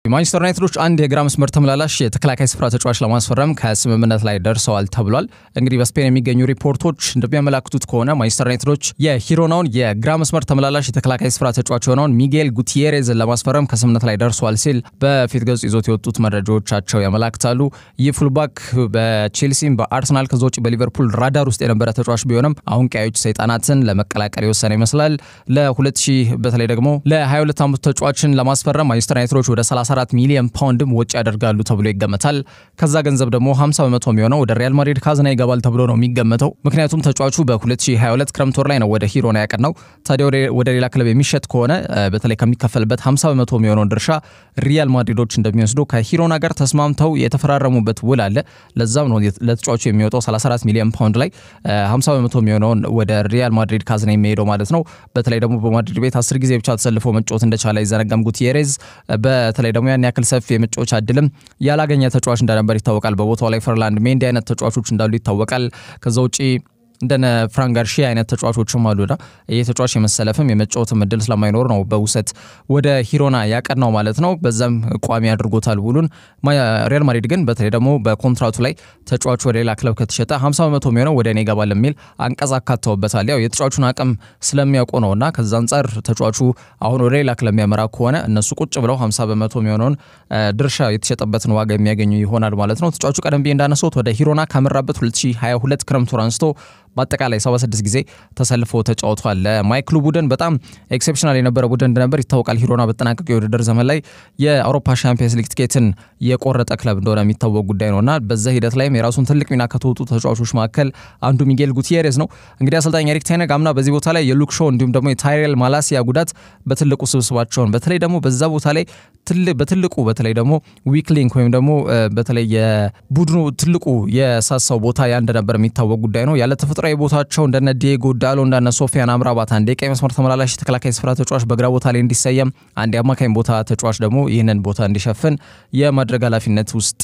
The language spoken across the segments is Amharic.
የማንቸስተር ዩናይትዶች አንድ የግራ መስመር ተመላላሽ የተከላካይ ስፍራ ተጫዋች ለማስፈረም ከስምምነት ላይ ደርሰዋል ተብሏል። እንግዲህ በስፔን የሚገኙ ሪፖርቶች እንደሚያመላክቱት ከሆነ ማንቸስተር ዩናይትዶች የሂሮናውን የግራ መስመር ተመላላሽ የተከላካይ ስፍራ ተጫዋች የሆነውን ሚጌል ጉቲየሬዝን ለማስፈረም ከስምምነት ላይ ደርሰዋል ሲል በፊት ገጹ ይዞት የወጡት መረጃዎቻቸው ያመላክታሉ። ይህ ፉልባክ በቼልሲም በአርሰናል ከዛ ውጭ በሊቨርፑል ራዳር ውስጥ የነበረ ተጫዋች ቢሆንም አሁን ቀያዮች ሰይጣናትን ለመቀላቀል የወሰነ ይመስላል። ለ2000 በተለይ ደግሞ ለ22 ዓመቱ ተጫዋችን ለማስፈረም ማንቸስተር ዩናይትዶች ወደ 34 ሚሊዮን ፓውንድም ወጪ ያደርጋሉ ተብሎ ይገመታል። ከዛ ገንዘብ ደግሞ 50 በመቶ የሚሆነው ወደ ሪያል ማድሪድ ካዝና ይገባል ተብሎ ነው የሚገመተው። ምክንያቱም ተጫዋቹ በ2022 ክረምት ወር ላይ ነው ወደ ሂሮና ያቀናው። ታዲያ ወደ ሌላ ክለብ የሚሸጥ ከሆነ በተለይ ከሚከፈልበት 50 በመቶ የሚሆነውን ድርሻ ሪያል ማድሪዶች እንደሚወስዱ ከሂሮና ጋር ተስማምተው የተፈራረሙበት ውል አለ። ለዛም ነው ለተጫዋቹ የሚወጣው 34 ሚሊዮን ፓውንድ ላይ 50 በመቶ የሚሆነውን ወደ ሪያል ማድሪድ ካዝና የሚሄደው ማለት ነው። በተለይ ደግሞ በማድሪድ ቤት አስር ጊዜ ብቻ ተሰልፎ መጫወት እንደቻለ አይዘነጋም ጉቲየሬዝ በተለይ ደግሞ ያን ያክል ሰፊ የመጫወቻ እድልም ያላገኘ ተጫዋች እንደነበር ይታወቃል። በቦታው ላይ ፈርላንድ ሜንዲ አይነት ተጫዋቾች እንዳሉ ይታወቃል። ከዛ ውጪ እንደነ ፍራን ጋርሺያ አይነት ተጫዋቾችም አሉና ይህ ተጫዋች የመሰለፍም የመጫወትም እድል ስለማይኖር ነው በውሰት ወደ ሂሮና ያቀናው ማለት ነው። በዛም ቋሚ አድርጎታል ውሉን። ሪያል ማድሪድ ግን በተለይ ደግሞ በኮንትራቱ ላይ ተጫዋቹ ወደ ሌላ ክለብ ከተሸጠ 50 በመቶ የሚሆነው ወደ እኔ ይገባል የሚል አንቀጽ አካተውበታል። ያው የተጫዋቹን አቅም ስለሚያውቁ ነውና ከዛ አንጻር ተጫዋቹ አሁን ወደ ሌላ ክለብ የሚያመራ ከሆነ እነሱ ቁጭ ብለው 50 በመቶ የሚሆነውን ድርሻ የተሸጠበትን ዋጋ የሚያገኙ ይሆናል ማለት ነው። ተጫዋቹ ቀደም ብዬ እንዳነሳሁት ወደ ሂሮና ካመራበት 2022 ክረምት ወር አንስቶ በአጠቃላይ 76 ጊዜ ተሰልፎ ተጫውቷል። ለማይክሉ ቡድን በጣም ኤክሴፕሽናል የነበረ ቡድን እንደነበር ይታወቃል። ሂሮና በተጠናቀቀ የውድድር ዘመን ላይ የአውሮፓ ሻምፒየንስ ሊግ ትኬትን የቆረጠ ክለብ እንደሆነ የሚታወቅ ጉዳይ ነውና በዛ ሂደት ላይም የራሱን ትልቅ ሚና ከተወጡ ተጫዋቾች መካከል አንዱ ሚጌል ጉቲየሬዝ ነው። እንግዲህ አሰልጣኝ ኤሪክ ቴነግ አምና በዚህ ቦታ ላይ የሉክ ሾው እንዲሁም ደግሞ የታይሬል ማላሲያ ጉዳት በትልቁ ስብስባቸውን በተለይ ደግሞ በዛ ቦታ ላይ በትልቁ በተለይ ደግሞ ዊክ ሊንክ ወይም ደግሞ በተለይ የቡድኑ ትልቁ የሳሳው ቦታ ያ እንደነበር የሚታወቅ ጉዳይ ነው ያለ ተፈጥሯዊ ቦታቸው እንደነ ዲየጎ ዳሎ እንደነ ሶፊያን አምራባት አንድ የቀኝ መስመር ተመላላሽ ተከላካይ ስፍራ ተጫዋች በግራ ቦታ ላይ እንዲሰየም አንድ የአማካኝ ቦታ ተጫዋች ደግሞ ይህንን ቦታ እንዲሸፍን የማድረግ ኃላፊነት ውስጥ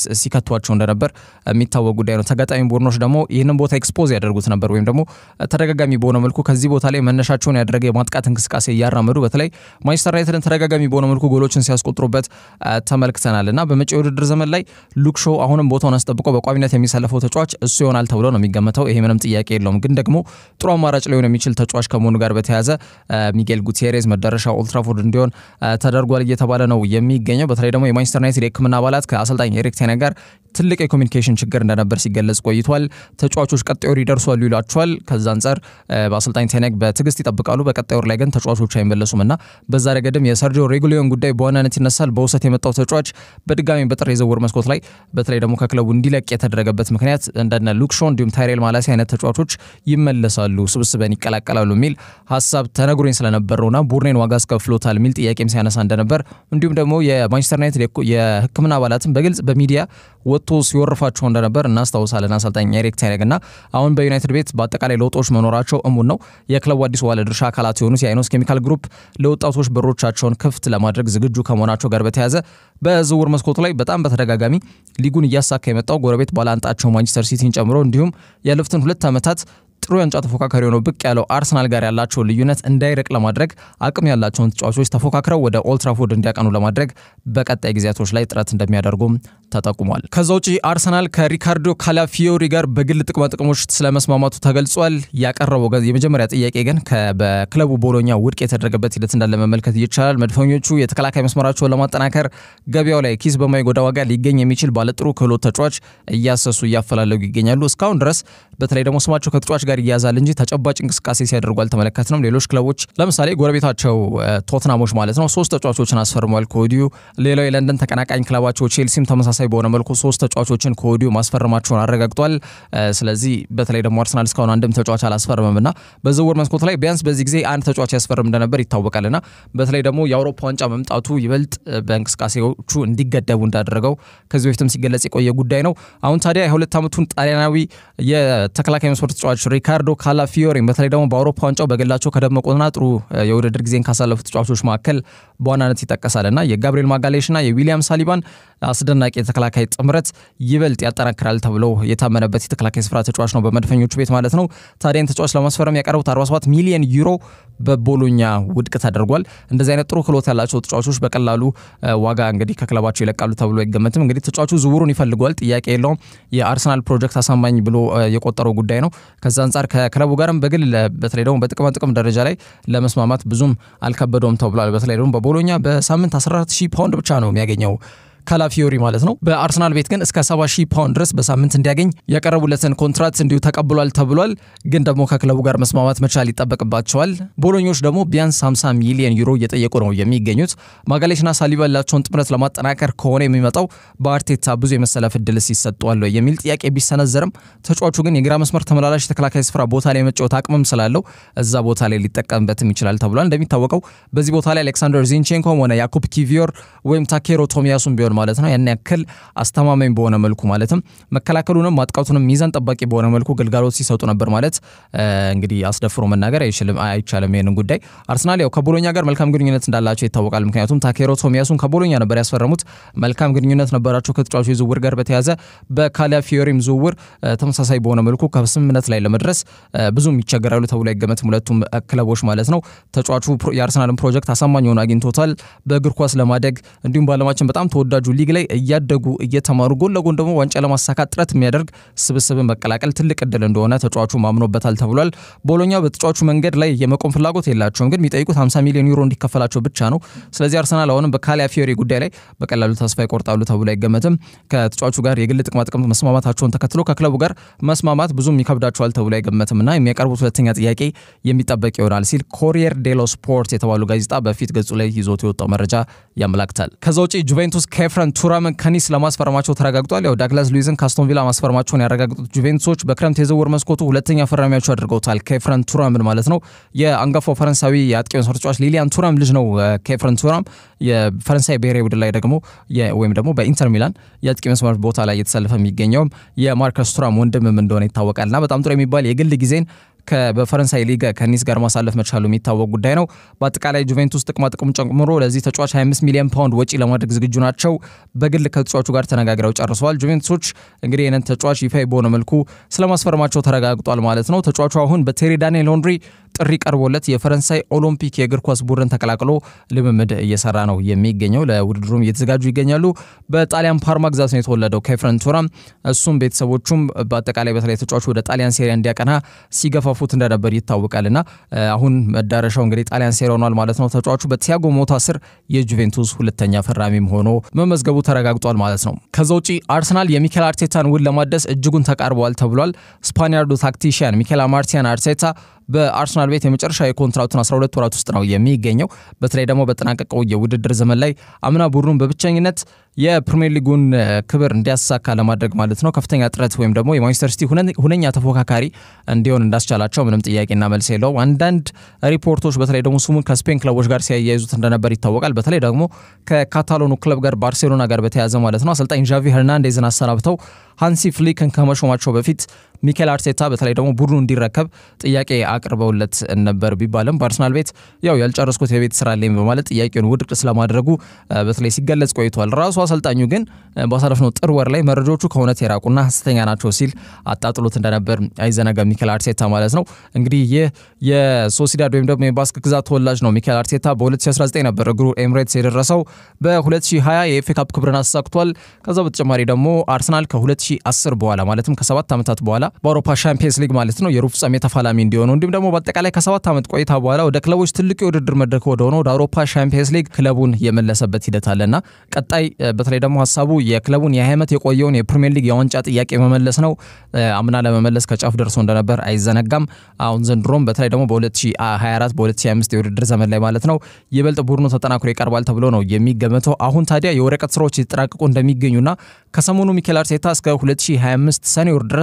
ሲከቷቸው እንደነበር የሚታወቅ ጉዳይ ነው። ተጋጣሚ ቡድኖች ደግሞ ይህንን ቦታ ኤክስፖዝ ያደርጉት ነበር ወይም ደግሞ ተደጋጋሚ በሆነ መልኩ ከዚህ ቦታ ላይ መነሻቸውን ያደረገ የማጥቃት እንቅስቃሴ እያራመዱ በተለይ ማንቸስተር ዩናይትድን ተደጋጋሚ በሆነ መልኩ ጎሎችን ሲያስቆጥሩበት ተመልክተናል እና በመጪው የውድድር ዘመን ላይ ሉክ ሾው አሁንም ቦታውን አስጠብቆ በቋሚነት የሚሰለፈው ተጫዋች እሱ ይሆናል ተብሎ ነው የሚገመተው። ይሄ ምንም ጥያቄ የለውም። ግን ደግሞ ጥሩ አማራጭ ሊሆን የሚችል ተጫዋች ከመሆኑ ጋር በተያያዘ ሚጌል ጉቲየሬዝ መዳረሻ ኦልትራፎርድ እንዲሆን ተደርጓል እየተባለ ነው የሚገኘው። በተለይ ደግሞ የማንቸስተር ዩናይትድ የሕክምና አባላት ከአሰልጣኝ ኤሪክ ቴነ ጋር ትልቅ የኮሚኒኬሽን ችግር እንደነበር ሲገለጽ ቆይቷል። ተጫዋቾች ቀጣይ ወር ይደርሷሉ ይሏቸዋል። ከዛ አንጻር በአሰልጣኝ ቴነግ በትዕግስት ይጠብቃሉ። በቀጣይ ወር ላይ ግን ተጫዋቾች አይመለሱም እና በዛ ረገድም የሰርጂዮ ሬጉሊዮን ጉዳይ በዋናነት ይነሳል። በውሰት የመጣው ተጫዋች በድጋሚ በጥር የዝውውር መስኮት ላይ በተለይ ደግሞ ከክለቡ እንዲለቅ የተደረገበት ምክንያት እንደነ ሉክ ሾው እንዲሁም ታይሬል ማላሲ አይነት ተጫዋቾች ይመለሳሉ፣ ስብስበን ይቀላቀላሉ የሚል ሀሳብ ተነግሮኝ ስለነበር ነውና ቡድኔን ዋጋ አስከፍሎታል የሚል ጥያቄም ሲያነሳ እንደነበር እንዲሁም ደግሞ የማንቸስተር ዩናይትድ የሕክምና አባላትን በግልጽ በሚዲያ ወጥቶ ሲወርፋቸው እንደነበር እናስታውሳለን። አሰልጣኝ ኤሪክ ቴነግ እና አሁን በዩናይትድ ቤት በአጠቃላይ ለውጦች መኖራቸው እሙን ነው። የክለቡ አዲስ ባለ ድርሻ አካላት የሆኑት የአይኖስ ኬሚካል ግሩፕ ለወጣቶች በሮቻቸውን ክፍት ለማድረግ ዝግጁ ከመሆናቸው ጋር በተያያዘ በዝውውር መስኮቱ ላይ በጣም በተደጋጋሚ ሊጉን እያሳካ የመጣው ጎረቤት ባላንጣቸው ማንቸስተር ሲቲን ጨምሮ እንዲሁም ያለፉትን ሁለት ዓመታት ጥሩ የዋንጫ ተፎካካሪ ሆነው ብቅ ያለው አርሰናል ጋር ያላቸውን ልዩነት እንዳይርቅ ለማድረግ አቅም ያላቸውን ተጫዋቾች ተፎካክረው ወደ ኦልትራፎርድ እንዲያቀኑ ለማድረግ በቀጣይ ጊዜያቶች ላይ ጥረት እንደሚያደርጉም ተጠቁሟል። ከዛ ውጪ አርሰናል ከሪካርዶ ካላፊዮሪ ጋር በግል ጥቅማ ጥቅሞች ስለመስማማቱ ተገልጿል። ያቀረበው የመጀመሪያ ጥያቄ ግን በክለቡ ቦሎኛ ውድቅ የተደረገበት ሂደት እንዳለ መመልከት ይቻላል። መድፈኞቹ የተከላካይ መስመራቸውን ለማጠናከር ገበያው ላይ ኪስ በማይጎዳ ዋጋ ሊገኝ የሚችል ባለጥሩ ክህሎት ተጫዋች እያሰሱ እያፈላለጉ ይገኛሉ። እስካሁን ድረስ በተለይ ደግሞ ስማቸው ከተጫዋች ጋር ይያዛል እንጂ ተጨባጭ እንቅስቃሴ ሲያደርጉ አልተመለከትንም። ሌሎች ክለቦች ለምሳሌ ጎረቤታቸው ቶትናሞች ማለት ነው ሶስት ተጫዋቾችን አስፈርሟል ከወዲሁ። ሌላው የለንደን ተቀናቃኝ ክለባቸው ቼልሲም ተመሳሳይ በሆነ መልኩ ሶስት ተጫዋቾችን ከወዲሁ ማስፈረማቸውን አረጋግጧል። ስለዚህ በተለይ ደግሞ አርሰናል እስካሁን አንድም ተጫዋች አላስፈርምም እና በዝውውር መስኮቱ ላይ ቢያንስ በዚህ ጊዜ አንድ ተጫዋች ያስፈርም እንደነበር ይታወቃል እና በተለይ ደግሞ የአውሮፓ ዋንጫ መምጣቱ ይበልጥ በእንቅስቃሴዎቹ እንዲገደቡ እንዳደረገው ከዚህ በፊትም ሲገለጽ የቆየ ጉዳይ ነው። አሁን ታዲያ የሁለት ዓመቱን ጣሊያናዊ የተከላካይ መስመር ተጫዋች ሪካርዶ ካላፊዮሪን በተለይ ደግሞ በአውሮፓ ዋንጫው በግላቸው ከደመቁና ጥሩ የውድድር ጊዜን ካሳለፉ ተጫዋቾች መካከል በዋናነት ይጠቀሳል እና የጋብሪኤል ማጋሌሽና የዊሊያም ሳሊባን አስደናቂ የተከላካይ ጥምረት ይበልጥ ያጠናክራል ተብሎ የታመነበት የተከላካይ ስፍራ ተጫዋች ነው በመድፈኞቹ ቤት ማለት ነው። ታዲያን ተጫዋች ለማስፈረም ያቀረቡት 47 ሚሊዮን ዩሮ በቦሎኛ ውድቅ ተደርጓል። እንደዚህ አይነት ጥሩ ክሎት ያላቸው ተጫዋቾች በቀላሉ ዋጋ እንግዲህ ከክለባቸው ይለቃሉ ተብሎ አይገመትም። እንግዲህ ተጫዋቹ ዝውውሩን ይፈልገዋል፣ ጥያቄ የለውም። የአርሰናል ፕሮጀክት አሳማኝ ብሎ የቆጠረው ጉዳይ ነው። ከዛ አንጻር ከክለቡ ጋርም በግል በተለይ ደግሞ በጥቅማ ጥቅም ደረጃ ላይ ለመስማማት ብዙም አልከበደውም ተብሏል። በተለይ ደግሞ በቦሎኛ በሳምንት 14 ሺህ ፓውንድ ብቻ ነው የሚያገኘው ካላፊዮሪ ማለት ነው። በአርሰናል ቤት ግን እስከ 70 ሺህ ፓውንድ ድረስ በሳምንት እንዲያገኝ ያቀረቡለትን ኮንትራት እንዲሁ ተቀብሏል ተብሏል። ግን ደግሞ ከክለቡ ጋር መስማማት መቻል ይጠበቅባቸዋል። ቦሎኞች ደግሞ ቢያንስ 50 ሚሊዮን ዩሮ እየጠየቁ ነው የሚገኙት። ማጋሌሽና ሳሊባ ያላቸውን ጥምረት ለማጠናከር ከሆነ የሚመጣው በአርቴታ ብዙ የመሰለፍ እድልስ ይሰጠዋል የሚል ጥያቄ ቢሰነዘርም ተጫዋቹ ግን የግራ መስመር ተመላላሽ የተከላካይ ስፍራ ቦታ ላይ የመጫወት አቅምም ስላለው እዛ ቦታ ላይ ሊጠቀምበትም ይችላል ተብሏል። እንደሚታወቀው በዚህ ቦታ ላይ አሌክሳንደር ዚንቼንኮም ሆነ ያኩብ ኪቪዮር ወይም ታኬሮ ቶሚያሱን ቢሆን ማለት ነው ያን ያክል አስተማማኝ በሆነ መልኩ ማለትም መከላከሉንም ማጥቃቱንም ሚዛን ጠባቂ በሆነ መልኩ ግልጋሎት ሲሰጡ ነበር ማለት እንግዲህ አስደፍሮ መናገር አይቻልም። ይህንን ጉዳይ አርሰናል ያው ከቦሎኛ ጋር መልካም ግንኙነት እንዳላቸው ይታወቃል። ምክንያቱም ታኬሮ ቶሚያሱን ከቦሎኛ ነበር ያስፈረሙት። መልካም ግንኙነት ነበራቸው ከተጫዋቹ ዝውውር ጋር በተያዘ በካላፊዮሪም ዝውውር ተመሳሳይ በሆነ መልኩ ከስምምነት ላይ ለመድረስ ብዙም ይቸገራሉ ተብሎ አይገመትም። ሁለቱም ክለቦች ማለት ነው። ተጫዋቹ የአርሰናልን ፕሮጀክት አሳማኝ ሆኖ አግኝቶታል። በእግር ኳስ ለማደግ እንዲሁም በዓለማችን በጣም ተወዳጁ ሊግ ላይ እያደጉ እየተማሩ ጎን ለጎን ደግሞ ዋንጫ ለማሳካት ጥረት የሚያደርግ ስብስብን መቀላቀል ትልቅ እድል እንደሆነ ተጫዋቹ ማምኖበታል ተብሏል። ቦሎኛ በተጫዋቹ መንገድ ላይ የመቆም ፍላጎት የላቸውም፣ ግን የሚጠይቁት 50 ሚሊዮን ዩሮ እንዲከፈላቸው ብቻ ነው። ስለዚህ አርሰናል አሁንም በካላፊዮሪ ጉዳይ ላይ በቀላሉ ተስፋ ይቆርጣሉ ተብሎ አይገመትም። ከተጫዋቹ ጋር የግል ጥቅማ ጥቅም መስማማታቸውን ተከትሎ ከክለቡ ጋር መስማማት ብዙም ይከብዳቸዋል ተብሎ አይገመትም እና የሚያቀርቡት ሁለተኛ ጥያቄ የሚጠበቅ ይሆናል ሲል ኮሪየር ዴሎ ስፖርት የተባሉ ጋዜጣ በፊት ገጹ ላይ ይዞት የወጣው መረጃ ያመላክታል። ከዛ ውጭ ጁቬንቱስ ከኤፍረን ቱራምን ከኒስ ለማስፈረማቸው ተረጋግጧል። ያው ዳግላስ ሉዊዝን ከአስቶን ቪላ ማስፈረማቸውን ያረጋግጡት ጁቬንቱሶች በክረምት የዝውውር መስኮቱ ሁለተኛ ፈራሚያቸው አድርገውታል። ከኤፍረን ቱራምን ማለት ነው። የአንጋፋው ፈረንሳዊ የአጥቂ መስመር ተጫዋች ሊሊያን ቱራም ልጅ ነው። ከኤፍረን ቱራም የፈረንሳይ ብሔራዊ ቡድን ላይ ደግሞ ወይም ደግሞ በኢንተር ሚላን የአጥቂ መስመር ቦታ ላይ እየተሰለፈ የሚገኘውም የማርከስ ቱራም ወንድምም እንደሆነ ይታወቃል እና በጣም ጥሩ የሚባል የግል ጊዜን በፈረንሳይ ሊግ ከኒስ ጋር ማሳለፍ መቻሉ የሚታወቅ ጉዳይ ነው። በአጠቃላይ ጁቬንቱስ ጥቅማ ጥቅም ጨምሮ ለዚህ ተጫዋች 25 ሚሊዮን ፓውንድ ወጪ ለማድረግ ዝግጁ ናቸው። በግል ከተጫዋቹ ጋር ተነጋግረው ጨርሰዋል። ጁቬንቱሶች እንግዲህ ይህንን ተጫዋች ይፋ በሆነ መልኩ ስለማስፈረማቸው ተረጋግጧል ማለት ነው። ተጫዋቹ አሁን በቴሪ ዳንኤል ሄንሪ ጥሪ ቀርቦለት የፈረንሳይ ኦሎምፒክ የእግር ኳስ ቡድን ተቀላቅሎ ልምምድ እየሰራ ነው የሚገኘው። ለውድድሩም እየተዘጋጁ ይገኛሉ። በጣሊያን ፓርማ ግዛት ነው የተወለደው ከኤፍረን ቱራም። እሱም ቤተሰቦቹም በአጠቃላይ በተለይ ተጫዋቹ ወደ ጣሊያን ሴሪያ እንዲያቀና ሲገፋፉት እንደነበር ይታወቃል እና አሁን መዳረሻው እንግዲህ ጣሊያን ሴሪያ ሆኗል ማለት ነው። ተጫዋቹ በቲያጎ ሞታ ስር የጁቬንቱስ ሁለተኛ ፈራሚም ሆኖ መመዝገቡ ተረጋግጧል ማለት ነው። ከዛ ውጪ አርሰናል የሚኬል አርቴታን ውል ለማደስ እጅጉን ተቃርበዋል ተብሏል። ስፓኒያርዱ ታክቲሽያን ሚኬል ማርቲያን አርቴታ በአርሰናል ቤት የመጨረሻ የኮንትራቱን 12 ወራት ውስጥ ነው የሚገኘው። በተለይ ደግሞ በጠናቀቀው የውድድር ዘመን ላይ አምና ቡድኑን በብቸኝነት የፕሪሚየር ሊጉን ክብር እንዲያሳካ ለማድረግ ማለት ነው ከፍተኛ ጥረት ወይም ደግሞ የማንቸስተር ሲቲ ሁነኛ ተፎካካሪ እንዲሆን እንዳስቻላቸው ምንም ጥያቄና መልስ የለውም። አንዳንድ ሪፖርቶች በተለይ ደግሞ ስሙን ከስፔን ክለቦች ጋር ሲያያይዙት እንደነበር ይታወቃል። በተለይ ደግሞ ከካታሎኑ ክለብ ጋር ባርሴሎና ጋር በተያያዘ ማለት ነው አሰልጣኝ ዣቪ ሄርናንዴዝን አሰናብተው ሃንሲ ፍሊክን ከመሾማቸው በፊት ሚኬል አርቴታ በተለይ ደግሞ ቡድኑ እንዲረከብ ጥያቄ አቅርበውለት ነበር ቢባልም በአርሰናል ቤት ያው ያልጨረስኩት የቤት ስራ አለኝ በማለት ጥያቄውን ውድቅ ስለማድረጉ በተለይ ሲገለጽ ቆይቷል። ራሱ አሰልጣኙ ግን ባሳለፍነው ጥር ወር ላይ መረጃዎቹ ከእውነት የራቁና ሐሰተኛ ናቸው ሲል አጣጥሎት እንደነበር አይዘነጋም ሚኬል አርቴታ ማለት ነው። እንግዲህ ይህ የሶሲዳድ ወይም ደግሞ የባስክ ግዛት ተወላጅ ነው። ሚኬል አርቴታ በ2019 ነበር እግሩ ኤምሬትስ የደረሰው። በ2020 የኤፍኤ ካፕ ክብርን አሳክቷል። ከዛ በተጨማሪ ደግሞ አርሰናል ከ2010 በኋላ ማለትም ከሰባት ዓመታት በኋላ በአውሮፓ ሻምፒየንስ ሊግ ማለት ነው የሩብ ፍጻሜ ተፋላሚ እንዲሆኑ እንዲሁም ደግሞ በአጠቃላይ ከሰባት ዓመት ቆይታ በኋላ ወደ ክለቦች ትልቁ የውድድር መድረክ ወደሆነ ወደ አውሮፓ ሻምፒየንስ ሊግ ክለቡን የመለሰበት ሂደት አለና ቀጣይ በተለይ ደግሞ ሀሳቡ የክለቡን የ20 ዓመት የቆየውን የፕሪሚየር ሊግ የዋንጫ ጥያቄ መመለስ ነው። አምና ለመመለስ ከጫፍ ደርሶ እንደነበር አይዘነጋም። አሁን ዘንድሮም በተለይ ደግሞ በ2024 በ2025 የውድድር ዘመን ላይ ማለት ነው ይበልጥ ቡድኑ ተጠናክሮ ይቀርባል ተብሎ ነው የሚገመተው። አሁን ታዲያ የወረቀት ስራዎች የተጠናቀቁ እንደሚገኙና ከሰሞኑ ሚኬል አርቴታ እስከ 2025 ሰኔ ወር ድረስ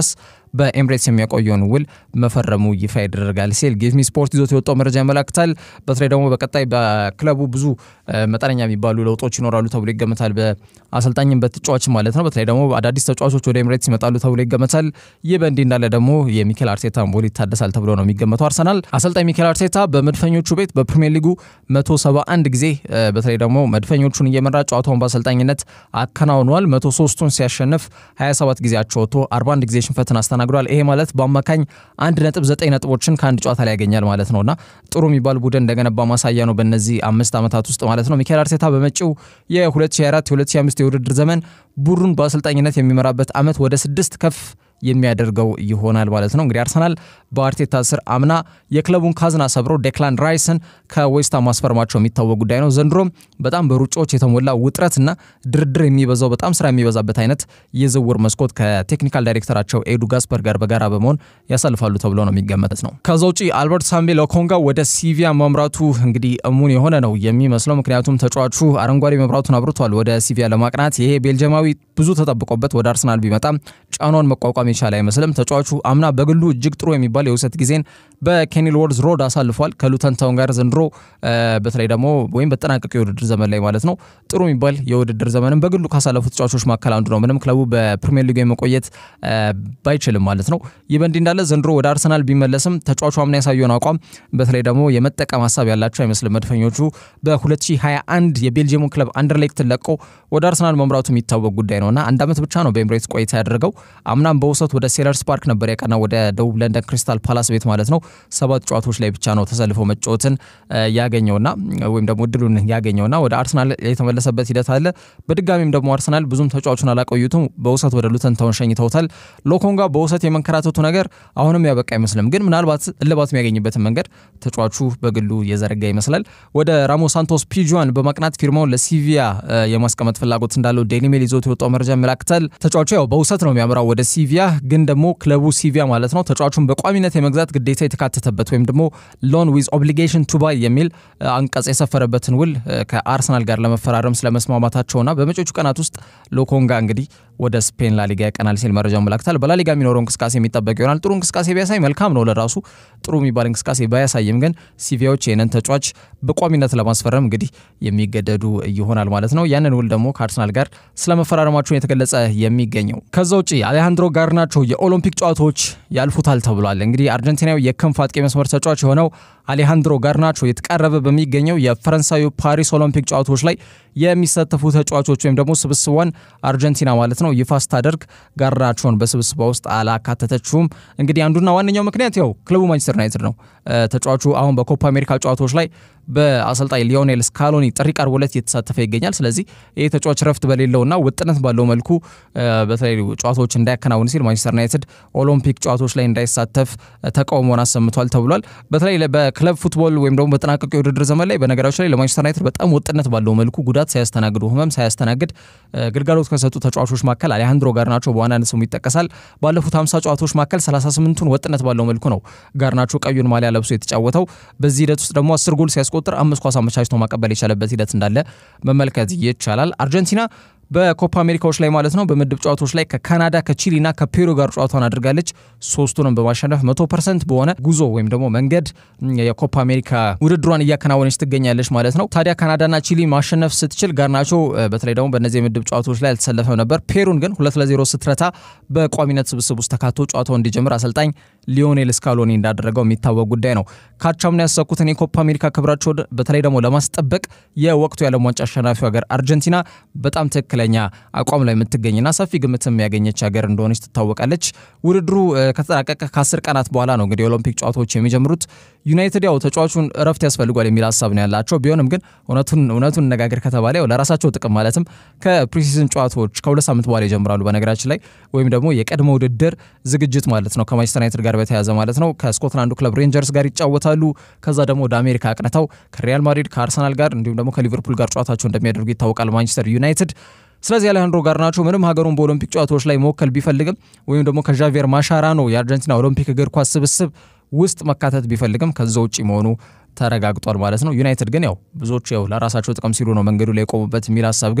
በኤምሬትስ የሚያቆየውን ውል መፈረሙ ይፋ ይደረጋል ሲል ጊቭሚ ስፖርት ይዞት የወጣው መረጃ ያመላክታል። በተለይ ደግሞ በቀጣይ በክለቡ ብዙ መጠነኛ የሚባሉ ለውጦች ይኖራሉ ተብሎ ይገመታል። በአሰልጣኝም በተጫዋች ማለት ነው። በተለይ ደግሞ አዳዲስ ተጫዋቾች ወደ ኤምሬትስ ይመጣሉ ተብሎ ይገመታል። ይህ በእንዲህ እንዳለ ደግሞ የሚኬል አርቴታ ውል ይታደሳል ተብሎ ነው የሚገመተው። አርሰናል አሰልጣኝ ሚኬል አርቴታ በመድፈኞቹ ቤት በፕሪሚየር ሊጉ 171 ጊዜ በተለይ ደግሞ መድፈኞቹን እየመራ ጨዋታውን በአሰልጣኝነት አከናውኗል። 103ቱን ሲያሸንፍ 27 ጊዜ አቻ ወጥቶ 41 ጊዜ ሽንፈትን አስተናግዷል። ይሄ ማለት በአማካኝ 1.9 ነጥቦችን ከአንድ ጨዋታ ላይ ያገኛል ማለት ነውና ጥሩ የሚባል ቡድን እንደገነባ ማሳያ ነው በእነዚህ አምስት ዓመታት ውስጥ ማለት ነው። ሚኬል አርቴታ በመጪው የ2024 2025 የውድድር ዘመን ቡድኑን በአሰልጣኝነት የሚመራበት ዓመት ወደ ስድስት ከፍ የሚያደርገው ይሆናል ማለት ነው። እንግዲህ አርሰናል በአርቴታ ስር አምና የክለቡን ካዝና ሰብሮ ዴክላን ራይስን ከዌስታ ማስፈርማቸው የሚታወቅ ጉዳይ ነው። ዘንድሮም በጣም በሩጫዎች የተሞላ ውጥረትና ድርድር የሚበዛው በጣም ስራ የሚበዛበት አይነት የዝውውር መስኮት ከቴክኒካል ዳይሬክተራቸው ኤዱ ጋስፐር ጋር በጋራ በመሆን ያሳልፋሉ ተብሎ ነው የሚገመት ነው። ከዛ ውጪ አልበርት ሳምቤ ሎኮንጋ ወደ ሲቪያ መምራቱ እንግዲህ እሙን የሆነ ነው የሚመስለው። ምክንያቱም ተጫዋቹ አረንጓዴ መብራቱን አብርቷል ወደ ሲቪያ ለማቅናት። ይሄ ቤልጅማዊ ብዙ ተጠብቆበት ወደ አርሰናል ቢመጣም ጫናውን መቋቋም የቻለ አይመስልም። ተጫዋቹ አምና በግሉ እጅግ ጥሩ የሚባል የውሰት ጊዜን በኬኒልወርዝ ሮድ አሳልፏል ከሉተን ታውን ጋር ዘንድሮ በተለይ ደግሞ ወይም በጠናቀቀ የውድድር ዘመን ላይ ማለት ነው ጥሩ የሚባል የውድድር ዘመንም በግሉ ካሳለፉ ተጫዋቾች መካከል አንዱ ነው። ምንም ክለቡ በፕሪሚየር ሊግ የመቆየት ባይችልም ማለት ነው። ይህ በእንዲህ እንዳለ ዘንድሮ ወደ አርሰናል ቢመለስም ተጫዋቹ አምና ያሳየውን አቋም በተለይ ደግሞ የመጠቀም ሀሳብ ያላቸው አይመስልም። መድፈኞቹ በ2021 የቤልጅየሙ ክለብ አንደርሌክትን ለቆ ወደ አርሰናል መምራቱ የሚታወቅ ጉዳይ ነውና አንድ ዓመት ብቻ ነው በኤምሬትስ ቆይታ ያደረገው። አምናም በውሰት ወደ ሴለርስ ፓርክ ነበር ያቀና ወደ ደቡብ ለንደን ክሪስታል ፓላስ ቤት ማለት ነው። ሰባት ጨዋታዎች ላይ ብቻ ነው ተሰልፎ መጫወትን ያገኘውና ወይም ደግሞ እድሉን ያገኘውና ወደ አርሰናል የተመለሰበት ሂደት አለ። በድጋሚም ደግሞ አርሰናል ብዙም ተጫዋቹን አላቆዩትም። በውሰት ወደ ሉተን ታውን ሸኝተውታል። ሎኮንጋ በውሰት የመንከራተቱ ነገር አሁንም ያበቃ አይመስልም፣ ግን ምናልባት እልባት የሚያገኝበትን መንገድ ተጫዋቹ በግሉ የዘረጋ ይመስላል። ወደ ራሞ ሳንቶስ ፒጁዋን በማቅናት ፊርማውን ለሲቪያ የማስቀመጥ ፍላጎት እንዳለው ዴይሊ ሜል ይዞት የወጣው መረጃ ያመላክታል። ተጫዋቹ ያው በውሰት ነው የሚያምራው ወደ ሲቪያ፣ ግን ደግሞ ክለቡ ሲቪያ ማለት ነው ተጫዋቹን በቋሚነት የመግዛት ግዴታ የተካተተበት ወይም ደግሞ ሎን ዊዝ ኦብሊጌሽን ቱ ባይ የሚል አንቀጽ የሰፈረበትን ውል ከአርሰናል ጋር ለመፈራረም ስለመስማማታቸውና በመጪዎቹ ቀናት ውስጥ ሎኮንጋ እንግዲህ ወደ ስፔን ላሊጋ ያቀናል ሲል መረጃው ያመላክታል። በላሊጋ የሚኖረው እንቅስቃሴ የሚጠበቅ ይሆናል። ጥሩ እንቅስቃሴ ቢያሳይ መልካም ነው ለራሱ ጥሩ የሚባል እንቅስቃሴ ባያሳይም ግን ሲቪያዎች ይህንን ተጫዋች በቋሚነት ለማስፈረም እንግዲህ የሚገደዱ ይሆናል ማለት ነው። ያንን ውል ደግሞ ከአርሰናል ጋር ስለመፈራረማቸውን የተገለጸ የሚገኘው ከዛ ውጭ አሌሃንድሮ ጋርናቾ የኦሎምፒክ ጨዋታዎች ያልፉታል ተብሏል። እንግዲህ አርጀንቲናዊ የክንፍ አጥቂ መስመር ተጫዋች የሆነው አሌሃንድሮ ጋርናቾ የተቃረበ በሚገኘው የፈረንሳዩ ፓሪስ ኦሎምፒክ ጨዋታዎች ላይ የሚሳተፉ ተጫዋቾች ወይም ደግሞ ስብስቧን አርጀንቲና ማለት ነው ይፋ ስታደርግ ጋርናቾን በስብስቧ ውስጥ አላካተተችውም። እንግዲህ አንዱና ዋነኛው ምክንያት ያው ክለቡ ማንቸስተር ዩናይትድ ነው። ተጫዋቹ አሁን በኮፓ አሜሪካ ጨዋታዎች ላይ በአሰልጣኝ ሊዮኔል ስካሎኒ ጥሪ ቀርቦለት እየተሳተፈ ይገኛል። ስለዚህ ይህ ተጫዋች ረፍት በሌለውና ውጥነት ባለው መልኩ በተለይ ጨዋታዎች እንዳያከናውን ሲል ማንቸስተር ዩናይትድ ኦሎምፒክ ጨዋታዎች ላይ እንዳይሳተፍ ተቃውሞን አሰምቷል ተብሏል። በተለይ በክለብ ፉትቦል ወይም ደግሞ በጠናቀቀ የውድድር ዘመን ላይ በነገራችን ላይ ለማንቸስተር ዩናይትድ በጣም ውጥነት ባለው መልኩ ጉዳት ሳያስተናግዱ ህመም ሳያስተናግድ ግልጋሎት ከሰጡ ተጫዋቾች መካከል አሌሃንድሮ ጋርናቾ በዋናነት ስሙ ይጠቀሳል። ባለፉት 50 ጨዋታዎች መካከል 38ቱን ወጥነት ባለው መልኩ ነው ጋርናቾ ቀዩን ማሊያ ለብሶ የተጫወተው። በዚህ ሂደት ውስጥ ደግሞ አስር ጎል ሲያስቆጥር አምስት ኳስ አመቻችቶ ማቀበል የቻለበት ሂደት እንዳለ መመልከት ይቻላል። አርጀንቲና በኮፓ አሜሪካዎች ላይ ማለት ነው በምድብ ጨዋታዎች ላይ ከካናዳ ከቺሊና ከፔሩ ጋር ጨዋታውን አድርጋለች። ሶስቱንም በማሸነፍ መቶ ፐርሰንት በሆነ ጉዞ ወይም ደግሞ መንገድ የኮፓ አሜሪካ ውድድሯን እያከናወነች ትገኛለች ማለት ነው። ታዲያ ካናዳና ቺሊ ማሸነፍ ስትችል ጋርናቾ በተለይ ደግሞ በእነዚህ የምድብ ጨዋታዎች ላይ አልተሰለፈም ነበር። ፔሩን ግን ሁለት ለዜሮ ስትረታ በቋሚነት ስብስብ ውስጥ ተካቶ ጨዋታው እንዲጀምር አሰልጣኝ ሊዮኔል ስካሎኒ እንዳደረገው የሚታወቅ ጉዳይ ነው። ካቻምና ያሳኩትን የኮፓ አሜሪካ ክብራቸው በተለይ ደግሞ ለማስጠበቅ የወቅቱ የዓለም ዋንጫ አሸናፊው ሀገር አርጀንቲና በጣም ትክክለኛ አቋም ላይ የምትገኝና ሰፊ ግምት የሚያገኘች ሀገር እንደሆነች ትታወቃለች። ውድድሩ ከተጠናቀቀ ከአስር ቀናት በኋላ ነው እንግዲህ የኦሎምፒክ ጨዋታዎች የሚጀምሩት። ዩናይትድ ያው ተጫዋቹን እረፍት ያስፈልጓል የሚል ሀሳብ ነው ያላቸው። ቢሆንም ግን እውነቱን እውነቱን ነጋገር ከተባለ ያው ለራሳቸው ጥቅም ማለትም ከፕሪሲዝን ጨዋታዎች ከሁለት ሳምንት በኋላ ይጀምራሉ በነገራችን ላይ ወይም ደግሞ የቀድሞ ውድድር ዝግጅት ማለት ነው ከማንቸስተር ዩናይትድ ጋር በተያያዘ ማለት ነው። ከስኮትላንዱ ክለብ ሬንጀርስ ጋር ይጫወታሉ። ከዛ ደግሞ ወደ አሜሪካ አቅንተው ከሪያል ማድሪድ ከአርሰናል ጋር እንዲሁም ደግሞ ከሊቨርፑል ጋር ጨዋታቸው እንደሚያደርጉ ይታወቃል ማንቸስተር ዩናይትድ ስለዚህ አሌሃንድሮ ጋርናቾ ምንም ሀገሩን በኦሎምፒክ ጨዋታዎች ላይ መወከል ቢፈልግም ወይም ደግሞ ከዣቪየር ማሻራኖ የአርጀንቲና ኦሎምፒክ እግር ኳስ ስብስብ ውስጥ መካተት ቢፈልግም ከዛ ውጭ መሆኑ ተረጋግጧል ማለት ነው። ዩናይትድ ግን ያው ብዙዎች ያው ለራሳቸው ጥቅም ሲሉ ነው መንገዱ ላይ የቆሙበት የሚል ሀሳብ ግን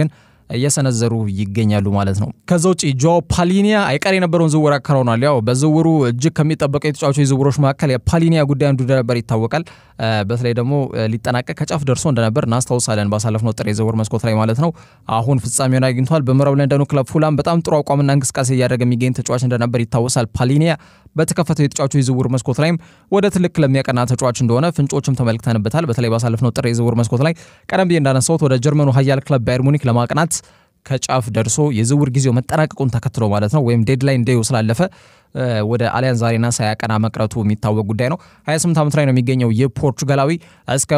እየሰነዘሩ ይገኛሉ ማለት ነው። ከዛ ውጭ ጆ ፓሊኒያ አይቀር የነበረውን ዝውውር አከናውኗል። ያው በዝውውሩ እጅግ ከሚጠበቀው የተጫዋቾች ዝውውሮች መካከል የፓሊኒያ ጉዳይ አንዱ እንደነበር ይታወቃል። በተለይ ደግሞ ሊጠናቀቅ ከጫፍ ደርሶ እንደነበር እናስታውሳለን፣ ባሳለፍነው ጥር የዝውውር መስኮት ላይ ማለት ነው። አሁን ፍጻሜውን አግኝቷል። በምዕራብ ለንደኑ ክለብ ፉላም በጣም ጥሩ አቋምና እንቅስቃሴ እያደረገ የሚገኝ ተጫዋች እንደነበር ይታወሳል። ፓሊኒያ በተከፈተው የተጫዋቾች ዝውውር መስኮት ላይም ወደ ትልቅ ክለብ የሚያቀና ተጫዋች እንደሆነ ፍንጮችም ተመልክተንበታል። በተለይ ባሳለፍነው ጥር የዝውውር መስኮት ላይ ቀደም ብዬ እንዳነሳሁት ወደ ጀርመኑ ኃያል ክለብ ባየር ሙኒክ ለማቅናት ከጫፍ ደርሶ የዝውውር ጊዜው መጠናቀቁን ተከትሎ ማለት ነው ወይም ዴድላይን ዴዩ ስላለፈ ወደ አሊያንዝ አሬና ሳያቀና መቅረቱ የሚታወቅ ጉዳይ ነው። 28 ዓመት ላይ ነው የሚገኘው ይህ ፖርቹጋላዊ እስከ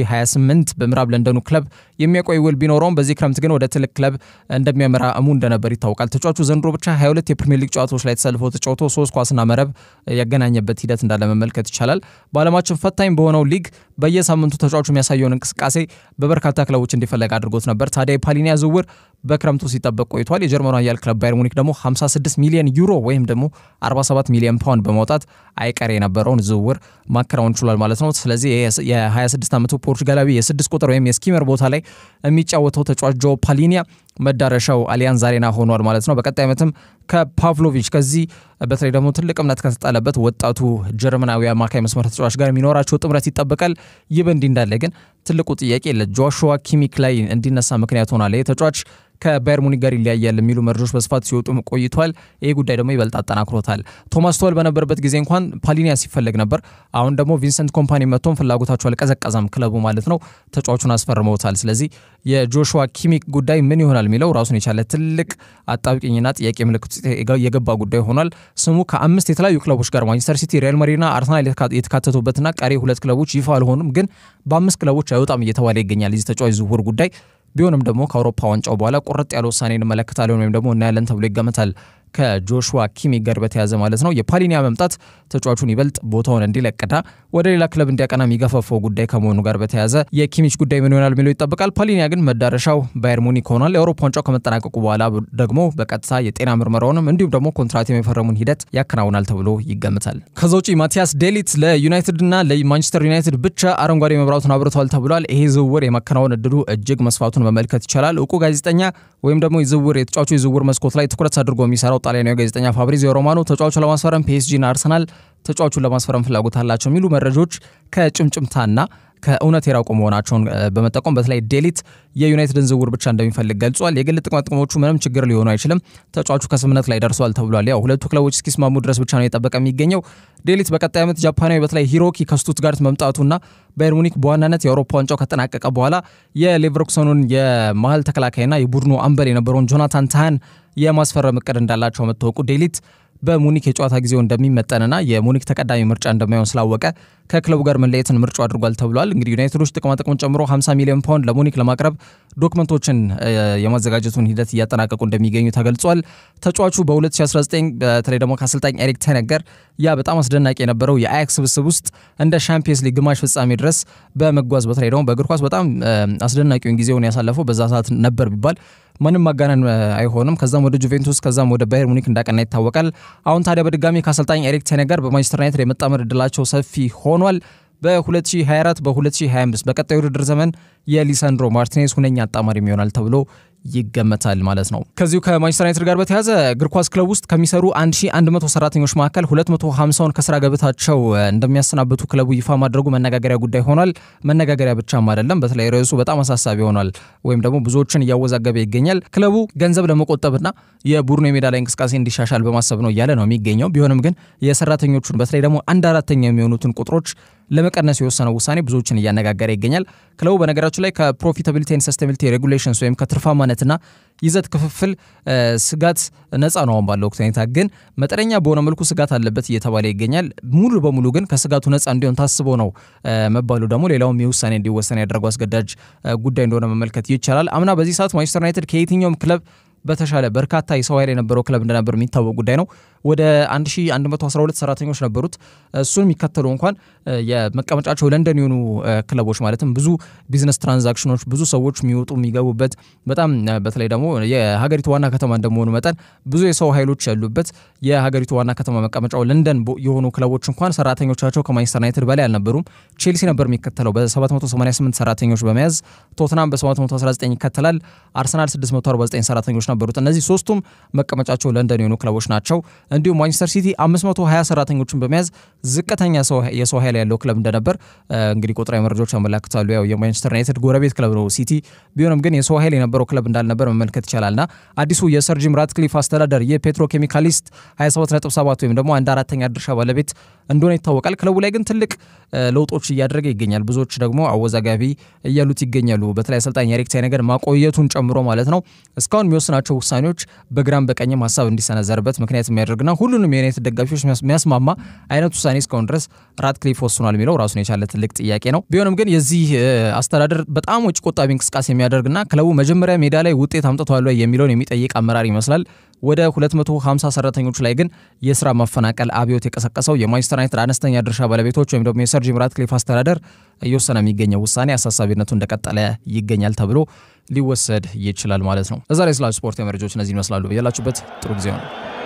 2028 በምዕራብ ለንደኑ ክለብ የሚያቆይ ውል ቢኖረውም በዚህ ክረምት ግን ወደ ትልቅ ክለብ እንደሚያመራ እሙ እንደነበር ይታወቃል። ተጫዋቹ ዘንድሮ ብቻ 22 የፕሪሚየር ሊግ ጨዋታዎች ላይ ተሰልፎ ተጫውቶ ሶስት ኳስና መረብ ያገናኘበት ሂደት እንዳለ መመልከት ይቻላል። በዓለማችን ፈታኝ በሆነው ሊግ በየሳምንቱ ተጫዋቹ የሚያሳየውን እንቅስቃሴ በበርካታ ክለቦች እንዲፈለግ አድርጎት ነበር። ታዲያ የፓሊኒያ ዝውውር በክረምቱ ሲጠበቅ ቆይቷል። የጀርመኑ ኃያል ክለብ ባየር ሙኒክ ደግሞ 56 ሚሊዮን ዩሮ ወይም ደግሞ 47 ሚሊዮን ፓውንድ በማውጣት አይቀር የነበረውን ዝውውር ማከናወን ችሏል ማለት ነው። ስለዚህ የ26 ዓመቱ ፖርቹጋላዊ የስድስት ቁጥር ወይም የስኪመር ቦታ ላይ የሚጫወተው ተጫዋች ጆ ፓሊኒያ መዳረሻው አሊያንዝ አሬና ሆኗል ማለት ነው። በቀጣይ ዓመትም ከፓቭሎቪች ከዚህ በተለይ ደግሞ ትልቅ እምነት ከተጣለበት ወጣቱ ጀርመናዊ አማካይ መስመር ተጫዋች ጋር የሚኖራቸው ጥምረት ይጠበቃል። ይህ በእንዲህ እንዳለ ግን ትልቁ ጥያቄ ለጆሹዋ ኪሚክ ላይ እንዲነሳ ምክንያት ሆኗል። ይህ ተጫዋች ከባየር ሙኒክ ጋር ይለያያል የሚሉ መረጃዎች በስፋት ሲወጡ ቆይቷል። ይህ ጉዳይ ደግሞ ይበልጥ አጠናክሮታል። ቶማስ ቶል በነበረበት ጊዜ እንኳን ፓሊኒያ ሲፈለግ ነበር። አሁን ደግሞ ቪንሰንት ኮምፓኒ መጥቶም ፍላጎታቸው አልቀዘቀዘም፣ ክለቡ ማለት ነው። ተጫዋቹን አስፈርመውታል። ስለዚህ የጆሹዋ ኪሚክ ጉዳይ ምን ይሆናል የሚለው ራሱን የቻለ ትልቅ አጣብቂኝና ጥያቄ ምልክት የገባ ጉዳይ ሆኗል። ስሙ ከአምስት የተለያዩ ክለቦች ጋር ማንቸስተር ሲቲ፣ ሪያል ማድሪድና አርሰናል የተካተቱበትና ቀሪ ሁለት ክለቦች ይፋ አልሆኑም፣ ግን በአምስት ክለቦች አይወጣም እየተባለ ይገኛል የዚህ ተጫዋች ዝውውር ጉዳይ ቢሆንም ደግሞ ከአውሮፓ ዋንጫው በኋላ ቁርጥ ያለ ውሳኔ እንመለከታለን ወይም ደግሞ እናያለን ተብሎ ይገመታል። ከጆሹዋ ኪሚክ ጋር በተያዘ ማለት ነው። የፓሊኒያ መምጣት ተጫዋቹን ይበልጥ ቦታውን እንዲለቅና ወደ ሌላ ክለብ እንዲያቀና የሚገፋፈው ጉዳይ ከመሆኑ ጋር በተያዘ የኪሚች ጉዳይ ምን ይሆናል የሚለው ይጠበቃል። ፓሊኒያ ግን መዳረሻው ባየር ሙኒክ ሆኗል። የአውሮፓ ዋንጫው ከመጠናቀቁ በኋላ ደግሞ በቀጥታ የጤና ምርመራውንም እንዲሁም ደግሞ ኮንትራት የመፈረሙን ሂደት ያከናውናል ተብሎ ይገምታል። ከዛ ውጪ ማቲያስ ዴሊት ለዩናይትድና ለማንቸስተር ዩናይትድ ብቻ አረንጓዴ መብራቱን አብርቷል ተብሏል። ይሄ ዝውውር የማከናወን እድሉ እጅግ መስፋቱን መመልከት ይቻላል። እውቁ ጋዜጠኛ ወይም ደግሞ የዝውውር የተጫዋቹ የዝውውር መስኮት ላይ ትኩረት አድርጎ የሚሰራው ጣሊያናዊ ጋዜጠኛ ፋብሪዚዮ ሮማኖ ተጫዋቹ ለማስፈረም ፒኤስጂና አርሰናል ተጫዋቹን ለማስፈረም ፍላጎት አላቸው የሚሉ መረጃዎች ከጭምጭምታና ከእውነት የራቁ መሆናቸውን በመጠቆም በተለይ ዴሊት የዩናይትድን ዝውውር ብቻ እንደሚፈልግ ገልጿል። የግል ጥቅማ ጥቅሞቹ ምንም ችግር ሊሆኑ አይችልም፣ ተጫዋቹ ከስምነት ላይ ደርሷል ተብሏል። ያው ሁለቱ ክለቦች እስኪስማሙ ድረስ ብቻ ነው የጠበቀ የሚገኘው። ዴሊት በቀጣይ ዓመት ጃፓናዊ በተለይ ሂሮኪ ከስቱትጋርት መምጣቱና ባየር ሙኒክ በዋናነት የአውሮፓ ዋንጫው ከጠናቀቀ በኋላ የሌቨርኩሰኑን የመሀል ተከላካይና የቡድኑ አምበል የነበረውን ጆናታን ታህን የማስፈረም እቅድ እንዳላቸው መታወቁ ዴሊት በሙኒክ የጨዋታ ጊዜው እንደሚመጠንና የሙኒክ ተቀዳሚ ምርጫ እንደማይሆን ስላወቀ ከክለቡ ጋር መለየትን ምርጫ አድርጓል ተብሏል። እንግዲህ ዩናይትዶች ጥቅማጥቅሙን ጨምሮ 50 ሚሊዮን ፓውንድ ለሙኒክ ለማቅረብ ዶክመንቶችን የማዘጋጀቱን ሂደት እያጠናቀቁ እንደሚገኙ ተገልጿል። ተጫዋቹ በ2019 በተለይ ደግሞ ከአሰልጣኝ ኤሪክ ተነገር ያ በጣም አስደናቂ የነበረው የአያክስ ስብስብ ውስጥ እንደ ሻምፒየንስ ሊግ ግማሽ ፍጻሜ ድረስ በመጓዝ በተለይ ደግሞ በእግር ኳስ በጣም አስደናቂውን ጊዜውን ያሳለፈው በዛ ሰዓት ነበር ቢባል ምንም ማጋነን አይሆንም። ከዛም ወደ ጁቬንቱስ ከዛም ወደ ባየር ሙኒክ እንዳቀና ይታወቃል። አሁን ታዲያ በድጋሚ ከአሰልጣኝ ኤሪክ ቴነገር በማንቸስተር ዩናይትድ የመጣመር እድላቸው ሰፊ ሆኗል። በ2024 በ2025 በቀጣይ ውድድር ዘመን የሊሳንድሮ ማርቲኔዝ ሁነኛ አጣማሪም ይሆናል ተብሎ ይገመታል ማለት ነው። ከዚሁ ከማንቸስተር ዩናይትድ ጋር በተያዘ እግር ኳስ ክለብ ውስጥ ከሚሰሩ 1100 ሰራተኞች መካከል 250ውን ከስራ ገበታቸው እንደሚያሰናብቱ ክለቡ ይፋ ማድረጉ መነጋገሪያ ጉዳይ ሆኗል። መነጋገሪያ ብቻም አይደለም፣ በተለይ ርዕሱ በጣም አሳሳቢ ሆኗል፣ ወይም ደግሞ ብዙዎችን እያወዛገበ ይገኛል። ክለቡ ገንዘብ ለመቆጠብና የቡድኑ የሜዳ ላይ እንቅስቃሴ እንዲሻሻል በማሰብ ነው እያለ ነው የሚገኘው። ቢሆንም ግን የሰራተኞቹን በተለይ ደግሞ አንድ አራተኛ የሚሆኑትን ቁጥሮች ለመቀነስ የወሰነው ውሳኔ ብዙዎችን እያነጋገረ ይገኛል። ክለቡ በነገራችን ላይ ከፕሮፊታቢሊቲ ኤንድ ሰስቴናቢሊቲ ሬጉሌሽንስ ወይም ከትርፋማነትና ይዘት ክፍፍል ስጋት ነፃ ነው። አሁን ባለው ወቅት ሁኔታ ግን መጠነኛ በሆነ መልኩ ስጋት አለበት እየተባለ ይገኛል። ሙሉ በሙሉ ግን ከስጋቱ ነፃ እንዲሆን ታስቦ ነው መባሉ ደግሞ ሌላውም የውሳኔ እንዲወሰን ያደረገው አስገዳጅ ጉዳይ እንደሆነ መመልከት ይቻላል። አምና በዚህ ሰዓት ማንቸስተር ዩናይትድ ከየትኛውም ክለብ በተሻለ በርካታ የሰው ኃይል የነበረው ክለብ እንደነበር የሚታወቅ ጉዳይ ነው። ወደ 1112 ሰራተኞች ነበሩት። እሱን የሚከተሉ እንኳን የመቀመጫቸው ለንደን የሆኑ ክለቦች ማለትም ብዙ ቢዝነስ ትራንዛክሽኖች ብዙ ሰዎች የሚወጡ የሚገቡበት በጣም በተለይ ደግሞ የሀገሪቱ ዋና ከተማ እንደመሆኑ መጠን ብዙ የሰው ኃይሎች ያሉበት የሀገሪቱ ዋና ከተማ መቀመጫው ለንደን የሆኑ ክለቦች እንኳን ሰራተኞቻቸው ከማንቸስተር ዩናይትድ በላይ አልነበሩም። ቼልሲ ነበር የሚከተለው በ788 ሰራተኞች በመያዝ ቶትናም በ719 ይከተላል። አርሰናል 649 ሰራተኞች ነበሩት። እነዚህ ሶስቱም መቀመጫቸው ለንደን የሆኑ ክለቦች ናቸው። እንዲሁም ማንቸስተር ሲቲ 520 ሰራተኞችን በመያዝ ዝቅተኛ የሰው ኃይል ያለው ክለብ እንደነበር እንግዲህ ቁጥራዊ መረጃዎች ያመላክታሉ። ያው የማንቸስተር ዩናይትድ ጎረቤት ክለብ ነው ሲቲ ቢሆንም ግን የሰው ኃይል የነበረው ክለብ እንዳልነበር መመልከት ይቻላልና አዲሱ የሰር ጂም ራትክሊፍ አስተዳደር የፔትሮ ኬሚካሊስት 27.7 ወይም ደግሞ አንድ አራተኛ ድርሻ ባለቤት እንደሆነ ይታወቃል። ክለቡ ላይ ግን ትልቅ ለውጦች እያደረገ ይገኛል። ብዙዎች ደግሞ አወዛጋቢ እያሉት ይገኛሉ። በተለይ አሰልጣኝ ኤሪክ ቴን ሃግ ማቆየቱን ጨምሮ ማለት ነው። እስካሁን የሚወስናቸው ውሳኔዎች በግራም በቀኝም ሀሳብ እንዲሰነዘርበት ምክንያት የሚያደርግና ሁሉንም የዩናይትድ ደጋፊዎች የሚያስማማ አይነት ውሳኔ እስካሁን ድረስ ራትክሊፍ ወስኗል የሚለው ራሱን የቻለ ትልቅ ጥያቄ ነው። ቢሆንም ግን የዚህ አስተዳደር በጣም ወጪ ቆጣቢ እንቅስቃሴ የሚያደርግና ክለቡ መጀመሪያ ሜዳ ላይ ውጤት አምጥቷል የሚለውን የሚጠይቅ አመራር ይመስላል። ወደ 250 ሰራተኞች ላይ ግን የስራ ማፈናቀል አብዮት የቀሰቀሰው የማንቸስተር ዩናይትድ አነስተኛ ድርሻ ባለቤቶች ወይም ደግሞ የሰር ጂም ራትክሊፍ አስተዳደር እየወሰነ የሚገኘው ውሳኔ አሳሳቢነቱ እንደቀጠለ ይገኛል ተብሎ ሊወሰድ ይችላል ማለት ነው። እዛ ላይ ስላሉ ስፖርት መረጃዎች እነዚህ ይመስላሉ። ያላችሁበት ጥሩ ጊዜ ነው።